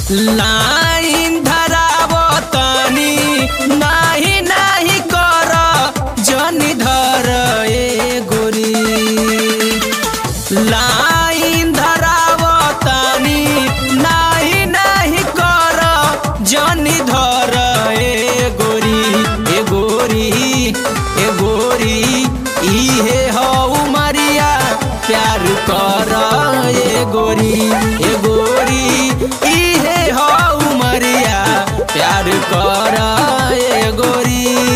line धरावतनी नाही नाही कर जनी धर ए गोरी लाइन धरावतनी नाही नाही कर जनी धर ए गोरी ए गोरी ए गोरी इहे हौ मरिया प्यार कर ए गोरी ए गोरी इहे हौ मरिया प्यार कर ए गोरी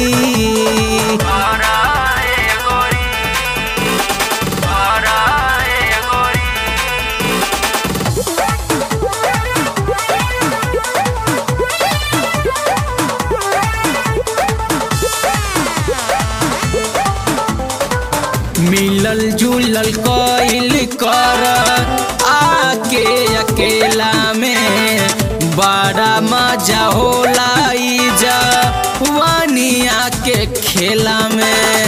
मिलल जुलल कइल कर आके अकेला में बड़ा मजा होला ई जवानिया के खेला में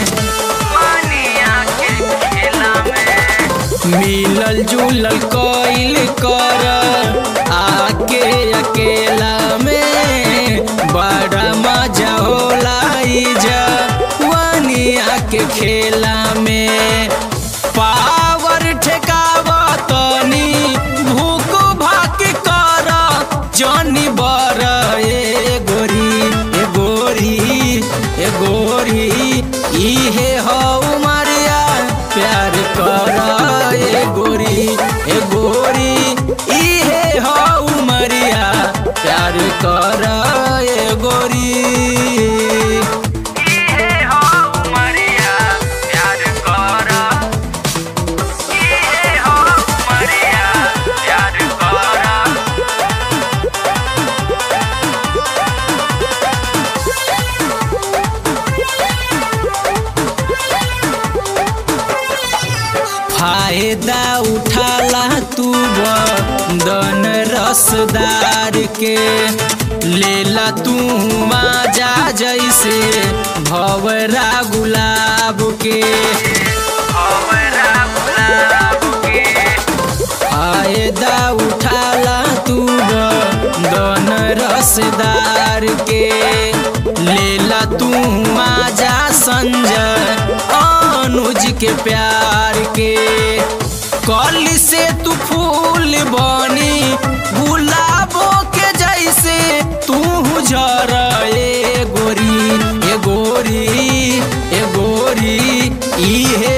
मिलल जुलल कइल कर आके अकेला में बड़ा मजा होला ई जवानिया के खेला में पावर ठेकावतनी भूख भाक कर जनी बर ए गोरी ए गोरी ए गोरी इहे हौ मारिया प्यार कर ए गोरी ए गोरी इहे हौ मरिया प्यार कर ए गोरी फायदा उठाला तू बदन रसदार के लेला तू माजा जैसे भवरा गुलाब के फायदा उठाला तू बदन रसदार के लेला तू माजा संजय अनुज के प्यार के कल से तू फूल बनी गुलाबों के जैसे तू झर ए गोरी ए गोरी ए गोरी इहे